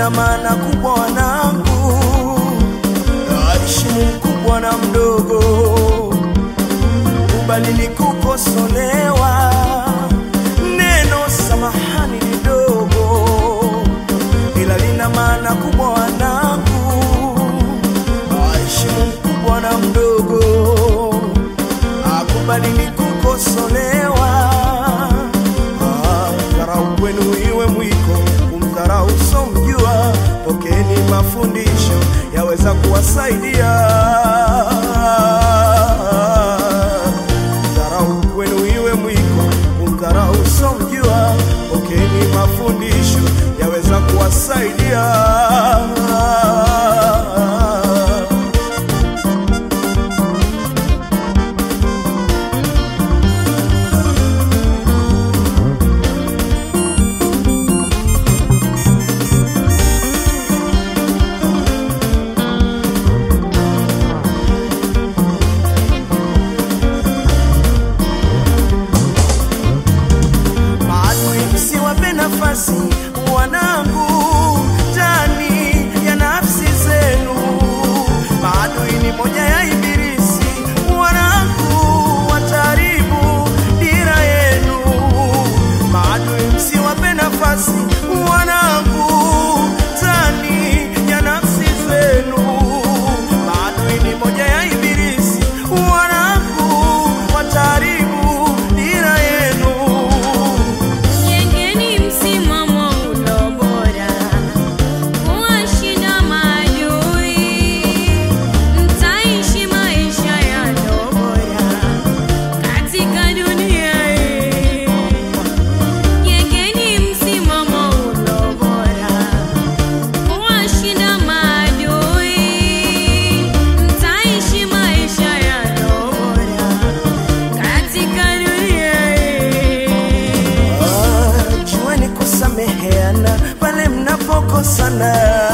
lina maana kubwa wanangu, heshimu mkubwa na mdogo, kubali ni kukosolewa, neno samahani ni dogo, ila lina maana kubwa wanangu, heshimu mkubwa na mdogo, akubali ni kukosolewa Ah, dharau kwenu iwe mwiko, kumdharau somjua, pokeeni mafundisho yaweza kuwasaidia. Dharau kwenu iwe mwiko, kumdharau somjua, pokeeni mafundisho yaweza kuwasaidia. maadui msiwape nafasi wanangu ndani ya nafsi zenu maadui ni moja ya ibilisi wanangu wataribu dira yenu maadui msiwape nafasi wanangu ndani ya nafsi zenu maadui ni moja ya ibilisi wanangu wataribu dira yenu Jengeni msimamo ulio bora, kuwashinda maadui, mtaishi maisha yaliyo bora katika dunia hii. Jengeni msimamo ulio bora, kuwashinda maadui, mtaishi maisha yaliyo bora katika dunia hii. Ah, jueni kusameheana pale mnapokosana